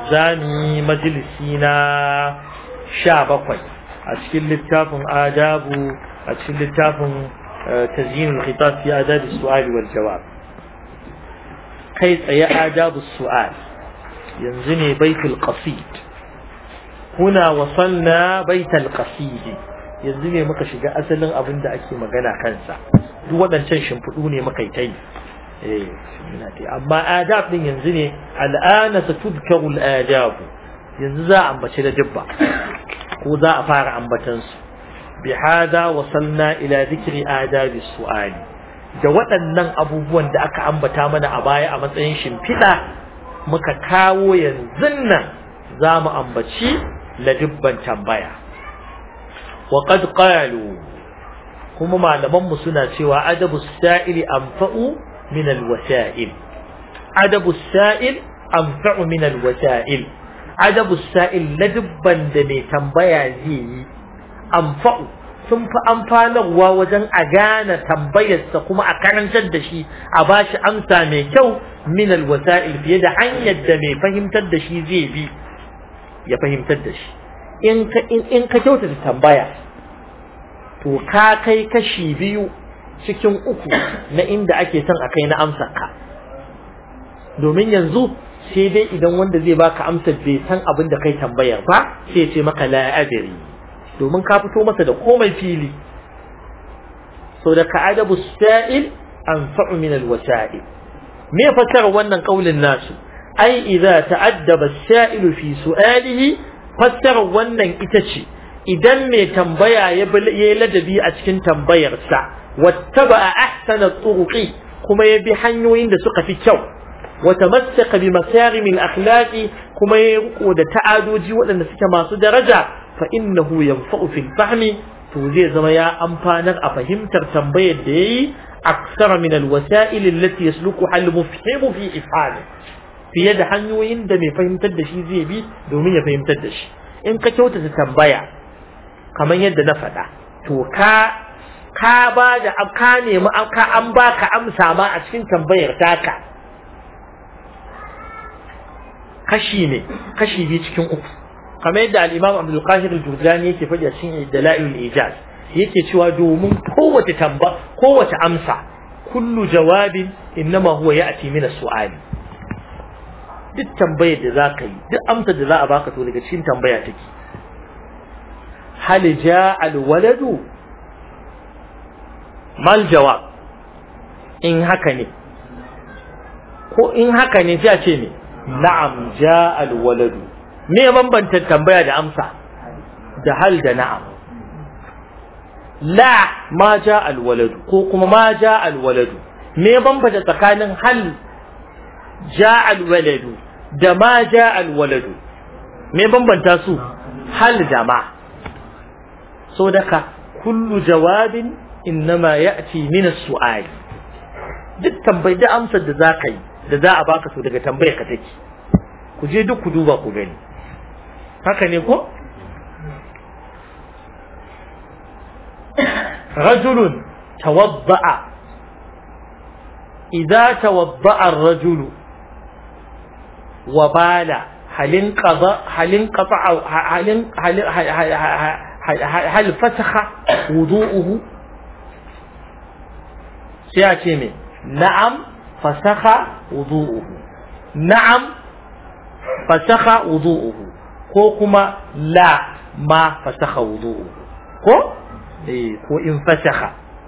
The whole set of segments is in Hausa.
zami majalisi na sha bakwai a cikin littafin adabu a cikin littafin tazyin al-khitab fi adab as-su'al wal jawab kai tsaye adabu as-su'al yanzu ne baitul qasid huna wasalna baitul qasid yanzu ne muka shiga asalin abin da ake magana kansa duk waɗancan shimfiɗu ne muka yi ta yi amma adab din yanzu ne al'ana sa tudkaru al'adab yanzu za a ambace da dubba ko za a fara ambatan su bi hada wasalna ila dhikri adabi su'ali da waɗannan abubuwan da aka ambata mana a baya a matsayin shimfiɗa muka kawo yanzu nan za mu ambaci ladubban tambaya wa qad qalu kuma malaman mu suna cewa adabu sa'ili anfa'u min alwasa'il adabu sa'il anfa'u min alwasa'il adabu sa'il ladubban da mai tambaya zai yi anfa'u sun fi amfanarwa wajen a gane tambayarsa kuma a karantar da shi a bashi amsa mai kyau min alwasa'il fiye da hanyar da mai fahimtar da shi zai bi ya fahimtar da shi in ka in ka kyautata tambaya to ka kai kashi biyu cikin uku na inda ake son a kai na amsar ka domin yanzu sai dai idan wanda zai baka amsar bai san abin da kai tambayar ba sai ya ce maka la adri domin ka fito masa da komai fili so da ka adabu sa'il anfa'u min alwasa'il me fasara wannan kaulin nasu ai idza ta'addaba as-sa'ilu fi su'alihi fassara wannan ita ce idan mai tambaya ya yi ladabi a cikin tambayarsa wattaba ahsana turuqi kuma ya bi hanyoyin da suka fi kyau wa tamassaka bi makarim al-akhlaqi kuma ya riko da ta'adoji waɗanda suke masu daraja fa innahu yanfa'u fil fahmi to zai zama ya amfanar a fahimtar tambayar da yayi aksara min al-wasa'il allati yasluku al-mufhimu fi ifhami fiye da hanyoyin da mai fahimtar da shi zai bi domin ya fahimtar da shi in ka kyautata tambaya kamar yadda na faɗa to ka ka ba da ka nemi ka an baka amsa ma a cikin tambayar taka kashi ne kashi biyu cikin uku kamar yadda al-Imam Abdul Qahir al-Jurjani yake faɗi a cikin Dalailul Ijaz yake cewa domin kowace tamba kowace amsa kullu jawabin innama huwa ya'ti min as-su'ali duk tambayar da za ka yi duk amsar da za a baka to daga cikin tambaya take hal jaa alwaladu mal jawab in haka ne ko in haka ne sai a ce ne na'am jaa alwaladu me bambanta tambaya da amsa da hal da na'am la ma jaa alwaladu ko kuma ma jaa alwaladu me bambanta tsakanin hal jaa alwaladu da ma ja alwaladu me bambanta su hal da ma so daka kullu jawabin innama ya'ti min as-su'al duk tambayi da amsar da zaka yi da za a baka su daga tambayar ka take ku je duk ku duba ku gani haka ne ko رجل توضأ إذا توضأ الرجل وبال هل انقضى هل انقطع هل هل هل فسخ وضوءه سيأتي نعم فسخ وضوءه نعم فسخ وضوءه ko kuma la ma fasakha wudu'u ko eh ko in fasakha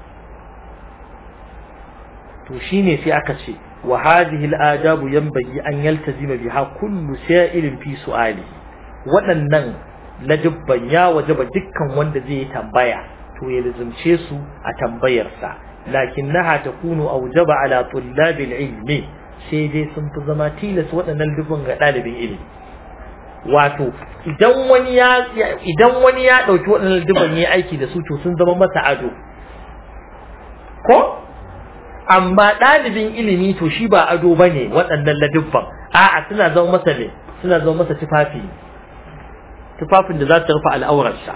to shine sai aka ce وهذه الآداب ينبغي أن يلتزم بها كل سائل في سؤاله waɗannan lajibban ya wajaba dukkan wanda zai tambaya to ya lazumce su a tambayarsa lakinnaha takunu awjaba ala tullabil ilmi sai dai sun fi zama tilas waɗannan dubban ga ɗalibin ilimi wato idan wani ya idan wani ya ɗauki waɗannan dubban ya aiki da su to sun zama masa ado ko amma ɗalibin ilimi to shi ba ado ba ne waɗannan ladubban a'a suna zama masa ne suna zama masa tufafi tufafin da za su rufe al'aurarsa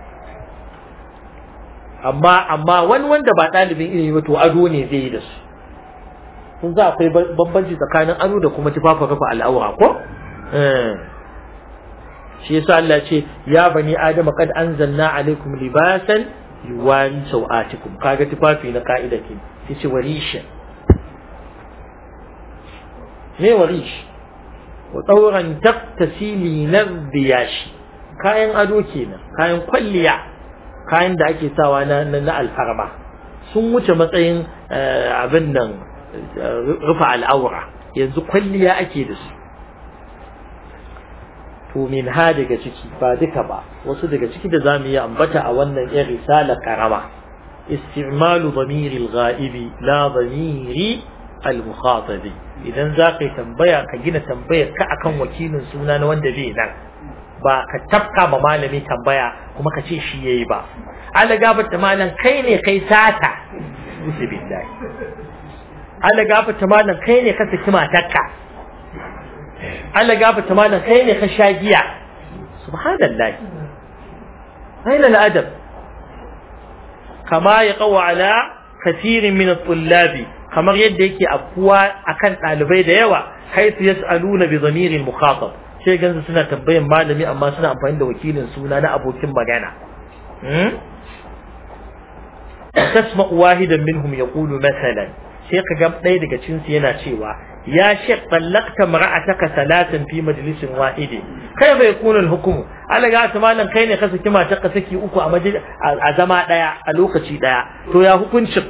amma amma wani wanda ba ɗalibin ilimi ba to ado ne zai yi da su kun za akwai bambanci tsakanin ado da kuma tufafin rufe al'aura ko shi yasa Allah ce ya bani adama qad anzalna alaikum libasan yuwari sau'atikum kaga tufafi na ka'ida ke yace warisha me warish wa tsauran taktasili na biyashi kayan ado kenan kayan kwalliya kayan da ake sawa na na alfarma sun wuce matsayin abin nan rufa al'aura yanzu kwalliya ake da su to min ha daga ciki ba duka ba wasu daga ciki da zamu yi ambata a wannan yan risala karama isti'malu dhamiri al-ghaibi la dhamiri al-mukhatabi idan za ka yi tambaya ka gina tambayar ka akan wakilin suna na wanda bai nan ba ka tafka ma malami tambaya kuma ka ce shi yayi ba ala gabata malam kai ne kai sata usu billahi ala gabata malam kai ne ka saki matarka ala gabata malam kai ne ka sha giya subhanallahi aina al'adab kama ya qawa ala kathirin min at-tullabi kamar yadda yake afkuwa akan ɗalibai da yawa haitu yas'aluna bi dhamirin mukhatab sai gansu suna tambayan malami amma suna amfani da wakilin suna na abokin magana tasma wahidan minhum yaqulu masalan sai ka ga ɗaya daga cikin su yana cewa ya shek tallaqta mar'ataka salatan fi majlisin wahidi kai bai kuna hukumu Allah ga ta malam kai ne ka saki matarka saki uku a a zama daya a lokaci daya to ya hukuncin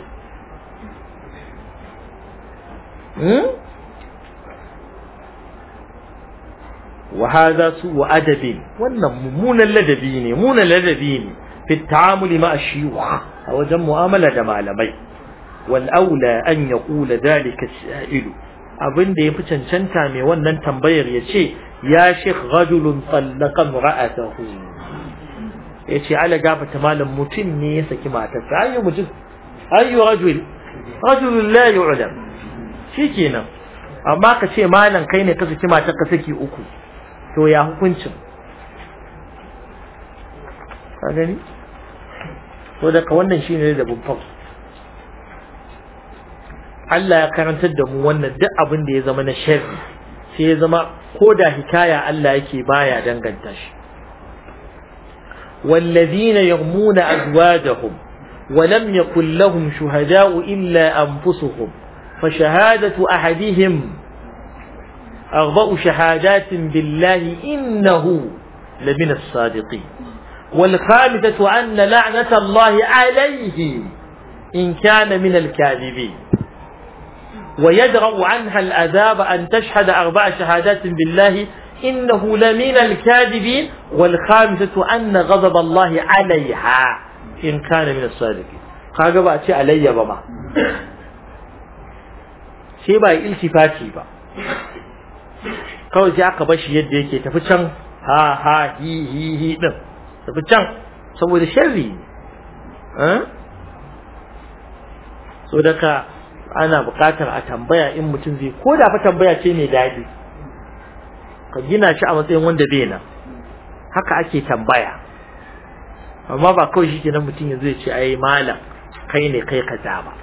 وهذا سوء أدب ونمون اللدبين مون اللدبين في التعامل مع الشيوخ أو جم مؤاملة معلمي والأولى أن يقول ذلك السائل abin da ya fi cancanta mai wannan tambayar ya ce ya shekh rajulun tsallaka ra'atahu ya ce ala gafata malam mutum ne ya saki matarsa ayyu mutum ayyu rajul rajulun la yu'lam shikenan amma ka ce malam kai ne ka saki matarka saki uku to ya hukuncin ka gani to daga wannan shine da babban Allah ya karantar da mu wannan duk abin da ya zama na sharri sai ya zama ko da hikaya Allah yake baya danganta shi والذين يرمون أزواجهم ولم يكن لهم شهداء إلا أنفسهم فشهادة أحدهم أربع شهادات بالله إنه لمن الصادقين والخامسة أن لعنة الله عليه إن كان من الكاذبين ويدرأ عنها الأذاب أن تشهد أربع شهادات بالله إنه لمن الكاذبين والخامسة أن غضب الله عليها إن كان من الصادقين kaga ba a ce alayya ba ma sai ba iltifati ba kawai sai aka bashi yadda yake tafi can ha ha hi hi hi din tafi can saboda sharri so daga ana buƙatar a tambaya in mutum zai ko da fa tambaya ce mai daɗi ka gina shi a matsayin wanda bai nan haka ake tambaya amma ba kawai shi kenan mutum yanzu ya ce ai malam kai ne kai kaza ba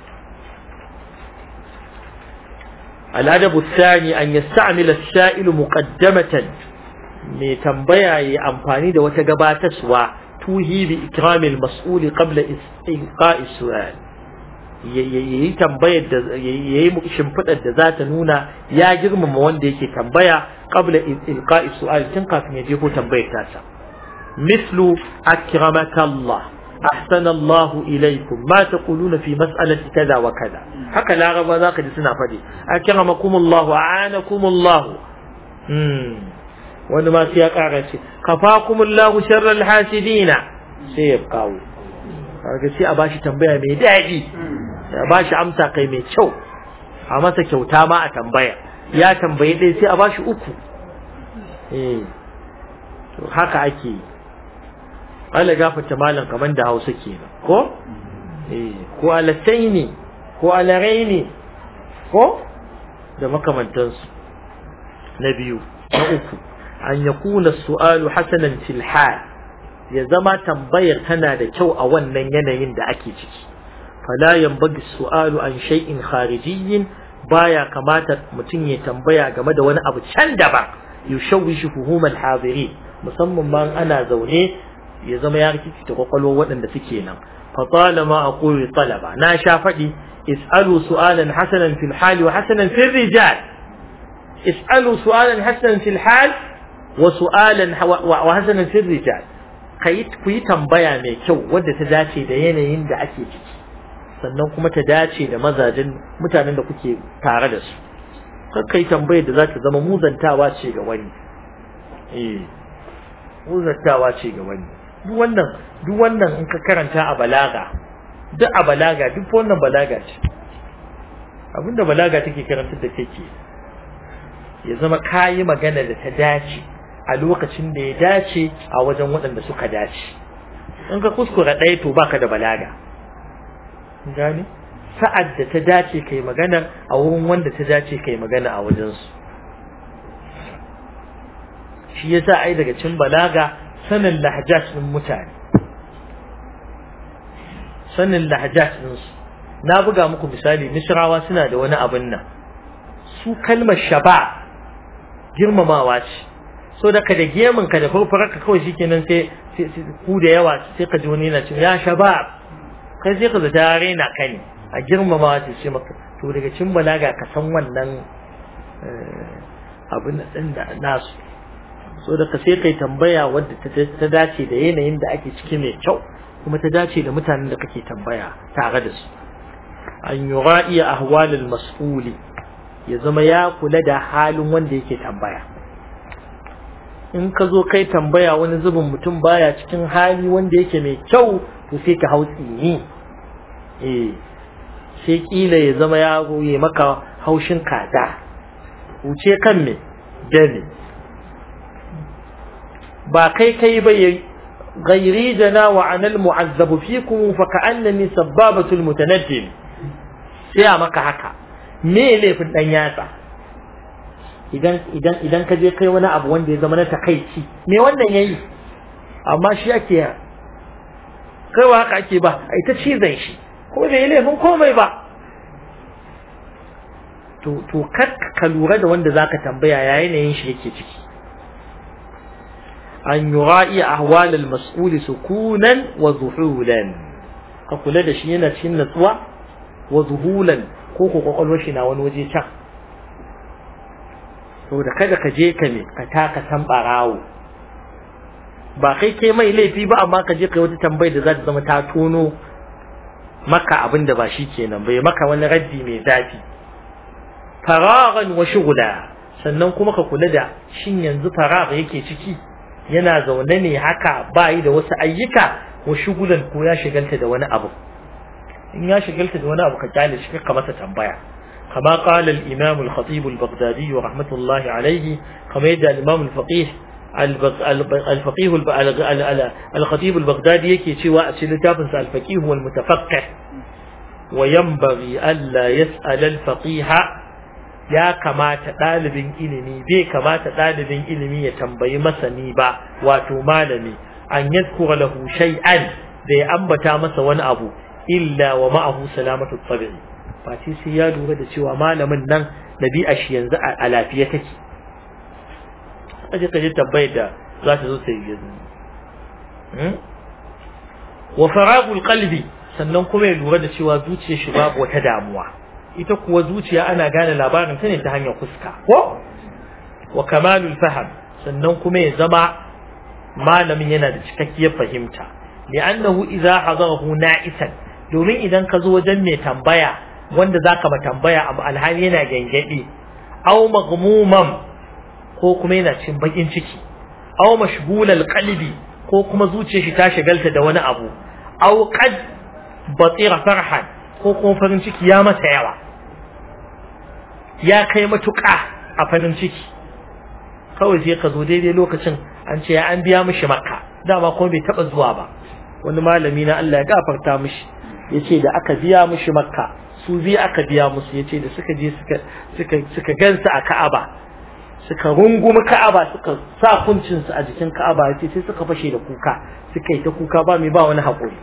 الأدب الثاني أن يستعمل السائل مقدمة mai tambaya ya amfani da wata gabatarwa tuhi bi ikramil mas'uli qabla ilqa'i su'al yayi tambayar da yayi shimfidar da za ta nuna ya girmama wanda yake tambaya qabla ilqa'i su'al tun kafin ya je ko tambayar tasa mislu akramaka Allah أحسن الله إليكم ما تقولون في مسألة كذا وكذا هكا لا غبا ذاك سنة فدي أكرمكم الله أعانكم الله wani ma sai ya ƙara ce kafakumullahu sharral hasidina sai ya kawo kaga sai a bashi tambaya mai daɗi a bashi amsa kai mai kyau a masa kyauta ma a tambaya ya tambayi ɗaya sai a bashi uku eh to haka ake yi Allah gafarta malam kaman da Hausa kenan ko eh ko alataini ko alaraini ko da makamantansu na biyu na uku an yakuna su'alu hasanan fil hal ya zama tambayar tana da kyau a wannan yanayin da ake ciki fala yanbaghi su'alu an shay'in kharijiyyin baya kamata mutum ya tambaya game da wani abu can daban yushawishu fuhum al-hadirin musamman ma ana zaune ya zama ya rikici ta kwakwalwar waɗanda suke nan fa talama aqulu talaba na sha faɗi is'alu su'alan hasanan fil hal wa hasanan fil rijal is'alu su'alan hasanan fil hal wa su'alan wa hasanan fil rijal kai ku yi tambaya mai kyau wadda ta dace da yanayin da ake ciki sannan kuma ta dace da mazajin mutanen da kuke tare da su kar kai tambayar da za ta zama muzantawa ce ga wani eh muzantawa ce ga wani duk wannan duk wannan in ka karanta a balaga duk a balaga duk wannan balaga ce abinda balaga take karantar da kake ya zama kayi magana da ta dace a lokacin da ya dace a wajen waɗanda suka dace in ka kuskura ɗaya to baka da balaga gani sa'ad da ta dace kai magana a wurin wanda ta dace kai magana a wajensu shi yasa ai daga cin balaga sanin lahjat din mutane sanin lahjat din su na buga muku misali misrawa suna da wani abin nan su kalmar shaba girmamawa ce so da ka da gemin ka da farfarka kawai shikenan sai ku da yawa sai ka ji wani yana cewa ya shaba kai sai ka zata raina ka ne a girmamawa ce ce maka to daga cin balaga ka san wannan abin din da nasu so da ka sai kai tambaya wadda ta dace da yanayin da ake ciki mai kyau kuma ta dace da mutanen da kake tambaya tare da su an yura'i ahwalul mas'uli ya zama ya kula da halin wanda yake tambaya in ka zo kai tambaya wani zubin mutum baya cikin hali wanda yake mai kyau to sai ka hau tsini eh sai kila ya zama ya ya maka haushin kaza wuce kan me dani ba kai kai ba غيري جنا وعن المعذب فيكم فكأنني سبابة المتنجم sai a maka haka me laifin dan yatsa idan idan idan ka je kai wani abu wanda ya zama na takaici me wannan yayi amma shi ake kai wa haka ake ba ai ta cizon shi ko bai laifin komai ba to to kar ka lura da wanda zaka tambaya yayin yin shi yake ciki an yura'i ahwal al-mas'ul sukunan wa zuhulan ka kula da shi yana cikin natsuwa wa zuhulan ko ko kwakwalwar shi na wani waje can saboda kada ka je ka ne ka taka san barawo ba kai kai mai laifi ba amma ka je kai wata tambayar da za ta zama ta tono maka abin da ba shi kenan bai maka wani raddi mai zafi faragan wa shughla sannan kuma ka kula da shin yanzu farag yake ciki yana zaune ne haka ba yi da wasu ayyuka wa shugulan ko ya shigalta da wani abu in ya shigalta da wani abu ka kyale shi ka masa tambaya kama qala al-imam al-khatib al-baghdadi wa rahmatullahi alayhi kama yadda al-imam al-faqih al-faqih al-khatib al-baghdadi yake cewa a cikin littafin sa al-faqih wal mutafaqqih wa yanbaghi alla yas'al al-faqih ya kamata ɗalibin ilimi bai kamata ɗalibin ilimi ya tambayi masani ba wato malami an yadkura lahu shay'an da ya ambata masa wani abu illa wa ma'ahu salamatu tabi'i face sai ya lura da cewa malamin nan ɗabi'a shi yanzu a lafiya take aje kaje tambayar da za ta zo ta yi yanzu wa faragul qalbi sannan kuma ya lura da cewa zuciyar shi babu wata damuwa ita kuwa zuciya ana gane labarin ta ne ta hanyar fuska ko wa kamalul faham sannan kuma ya zama malamin yana da cikakkiyar fahimta li'annahu idza hadarahu na'isan domin idan ka zo wajen mai tambaya wanda zaka ba tambaya abu alhali yana gangadi aw maghmuman ko kuma yana cikin bakin ciki aw mashghulal qalbi ko kuma zuciyar shi ta shagalta da wani abu aw qad batira farhan ko kuma farin ciki ya masa yawa ya kai matuƙa a farin ciki kawai sai ka zo daidai lokacin an ce ya an biya mishi makka dama kuma bai taɓa zuwa ba wani malami na Allah ya gafarta mishi ya ce da aka biya mishi makka su biyu aka biya musu ya ce da suka je suka gansa a ka'aba suka rungumi ka'aba suka sa kuncinsu a jikin ka'aba ya ce sai suka fashe da kuka suka yi ta kuka ba mai ba wani haƙuri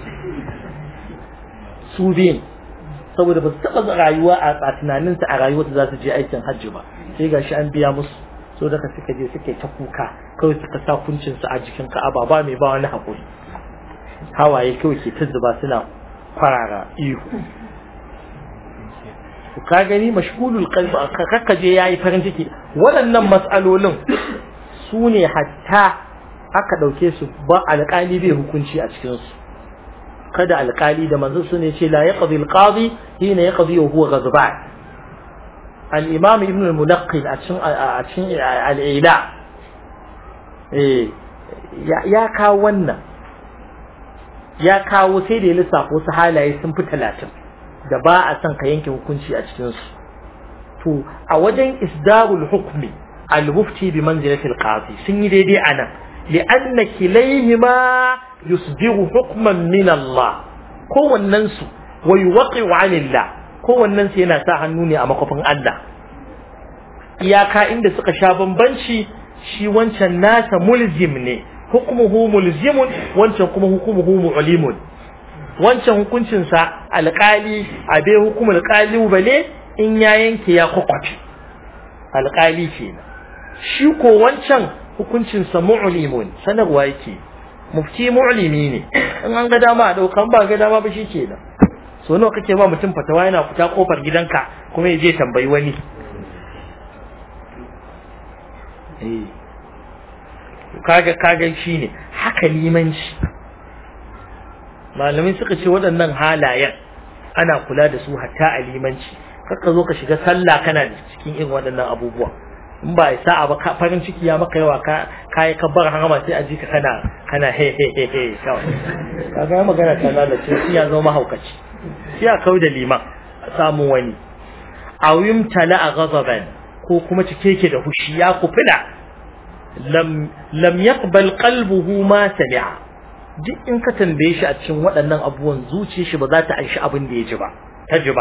su biyun saboda ba su taɓa rayuwa a tunaninsa a rayuwar da za su je aikin hajji ba sai gashi an biya musu so daga suka je suka ta kuka kawai suka sa kuncin su a jikin ka'aba ba mai ba wani hakuri hawaye kawai ke ta zuba suna kwarara ihu ka gani mashgulul qalbi kakka je yayi farin ciki waɗannan mas'alolin su ne hatta aka ɗauke su ba alƙali bai hukunci a cikin su kada alƙali da manzon su ne ce la yaqdi alqadi hina yaqdi wa huwa ghadban al-imam ibn al-munaqqil a cikin a cikin al-ila eh ya kawo wannan ya kawo sai da ya lissafa wasu halaye sun fi talatin da ba a son ka yanke hukunci a cikinsu to a wajen isdarul hukmi al-mufti bi manzilatil qadi sun yi daidai anan li'anna kilayhima yusdiru hukman min Allah kowannen su wa yuwaqi'u 'anillah kowannen su yana sa hannu ne a makofin Allah iyaka inda suka sha bambanci shi wancan nasa mulzim ne hukmuhu mulzimun wancan kuma hukmuhu mu'limun wancan hukuncinsa alƙali a bai hukumar ƙalubale in ya yanke ya kwakwafi alƙali kenan shi ko wancan hukuncinsa mu'limun sanarwa yake mufti mu'limi ne in an ga dama a ɗaukan ba ga dama ba shi kenan so nawa kake ba mutum fatawa yana fita kofar gidanka kuma ya je tambayi wani kaga kaga shine haka limanci malamai suka ce waɗannan halayen ana kula da su hatta a limanci kakka zo ka shiga sallah kana da cikin irin waɗannan abubuwa in ba ya sa'a ba farin ciki ya maka yawa ka kai ka bar harama sai a ji ka kana kana he he he he kawai kaga magana ta lalace sai ya zama mahaukaci sai ya kau da liman a samu wani awim tala a ghadaban ko kuma cike ke da hushi ya kufila lam lam yaqbal qalbuhu ma sami'a duk in ka tambaye shi a cikin waɗannan abubuwan zuciyar shi ba za ta anshi abin da ya ji ba ta ji ba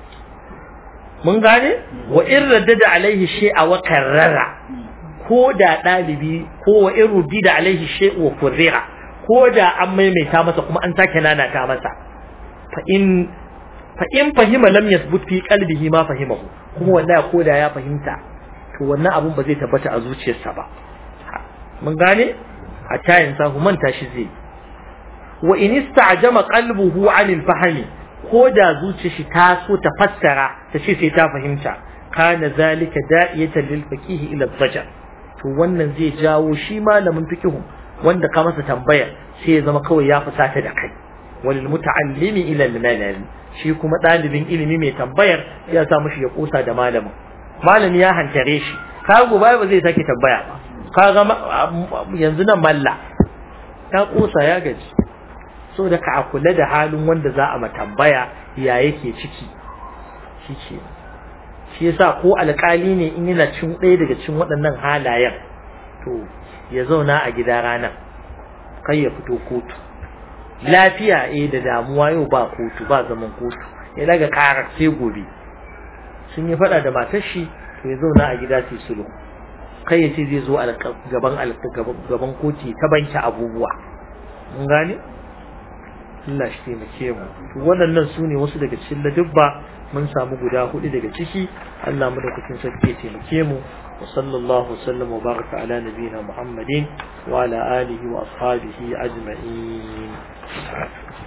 mun gane wa in raddada alaihi shay'a wa karrara ko da ɗalibi ko wa in ruddida alaihi shay'a wa kurrira ko da an maimaita masa kuma an sake nanata masa fa in fa in fahima lam yathbut fi qalbihi ma fahimahu kuma wallahi ko da ya fahimta to wannan abun ba zai tabbata a zuciyarsa ba mun gane a tayin sahu manta shi zai wa in ista'jama qalbuhu 'anil fahmi ko da zuciyar shi ta so ta fassara ta ce sai ta fahimta kana zalika da'iyatan lil faqih ila zajar to wannan zai jawo shi malamin fikihu wanda ka masa tambaya sai ya zama kawai ya fusata da kai walil muta'allimi ila al shi kuma dalibin ilimi mai tambayar ya sa mushi ya kusa da malamin malami ya hantare shi ka gobe ba zai sake tambaya ba kaga yanzu nan malla ta kusa ya gaji so da ka kula da halin wanda za a matambaya ya yake ciki shi ce shi yasa ko alƙali ne in yana cin ɗaya daga cikin waɗannan halayen to ya zauna a gida ranar kai ya fito kotu lafiya eh da damuwa yau ba kotu ba zaman kotu ya daga karar sai gobe sun yi faɗa da matar shi to ya zauna a gida sai sulhu kai ya ce zai zo gaban gaban koti ta banki abubuwa mun gane Allah shi taimake mu to waɗannan su ne wasu daga cikin ladubba mun samu guda hudu daga ciki Allah mu da kucin sarki ya taimake mu wa sallallahu sallam wa baraka ala nabiyina Muhammadin wa ala alihi wa ashabihi ajma'in